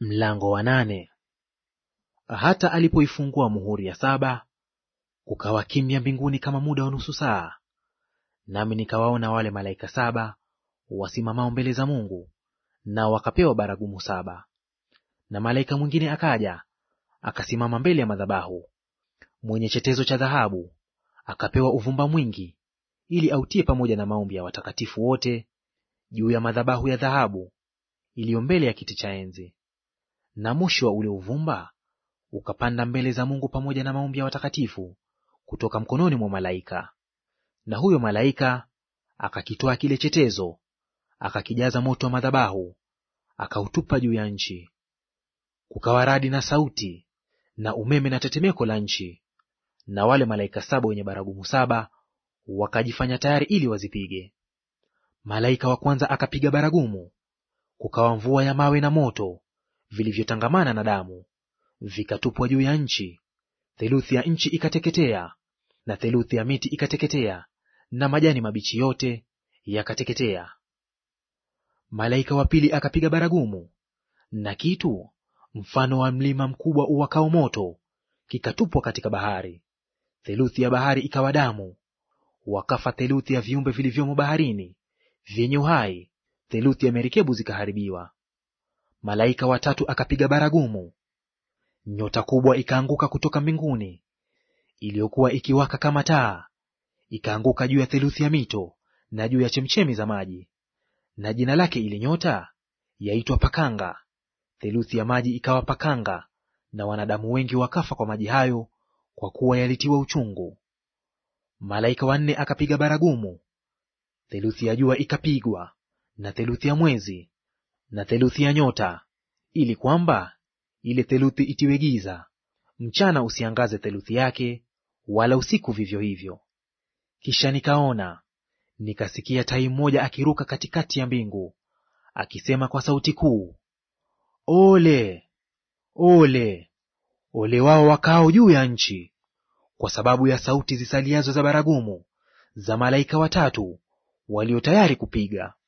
Mlango wa nane. Hata alipoifungua muhuri ya saba, kukawa kimya mbinguni kama muda wa nusu saa. Nami nikawaona wale malaika saba wasimamao mbele za Mungu, nao wakapewa baragumu saba. Na malaika mwingine akaja akasimama mbele ya madhabahu, mwenye chetezo cha dhahabu, akapewa uvumba mwingi, ili autie pamoja na maombi ya watakatifu wote juu ya madhabahu ya dhahabu iliyo mbele ya kiti cha enzi. Na moshi wa ule uvumba ukapanda mbele za Mungu pamoja na maombi ya watakatifu kutoka mkononi mwa malaika. Na huyo malaika akakitoa kile chetezo, akakijaza moto wa madhabahu, akautupa juu ya nchi. Kukawa radi na sauti na umeme na tetemeko la nchi. Na wale malaika saba wenye baragumu saba wakajifanya tayari ili wazipige. Malaika wa kwanza akapiga baragumu, kukawa mvua ya mawe na moto vilivyotangamana na damu, vikatupwa juu ya nchi. Theluthi ya nchi ikateketea, na theluthi ya miti ikateketea, na majani mabichi yote yakateketea. Malaika wa pili akapiga baragumu, na kitu mfano wa mlima mkubwa uwakao moto kikatupwa katika bahari. Theluthi ya bahari ikawa damu, wakafa theluthi ya viumbe vilivyomo baharini vyenye uhai, theluthi ya merikebu zikaharibiwa. Malaika watatu akapiga baragumu, nyota kubwa ikaanguka kutoka mbinguni, iliyokuwa ikiwaka kama taa, ikaanguka juu ya theluthi ya mito na juu ya chemchemi za maji. Na jina lake ile nyota yaitwa Pakanga. Theluthi ya maji ikawa pakanga, na wanadamu wengi wakafa kwa maji hayo, kwa kuwa yalitiwa uchungu. Malaika wa nne akapiga baragumu, theluthi ya jua ikapigwa, na theluthi ya mwezi, na theluthi ya nyota, ili kwamba ile theluthi itiwe giza, mchana usiangaze theluthi yake, wala usiku vivyo hivyo. Kisha nikaona, nikasikia tai mmoja akiruka katikati ya mbingu, akisema kwa sauti kuu, Ole, ole, ole wao wakao juu ya nchi, kwa sababu ya sauti zisaliazo za baragumu za malaika watatu walio tayari kupiga.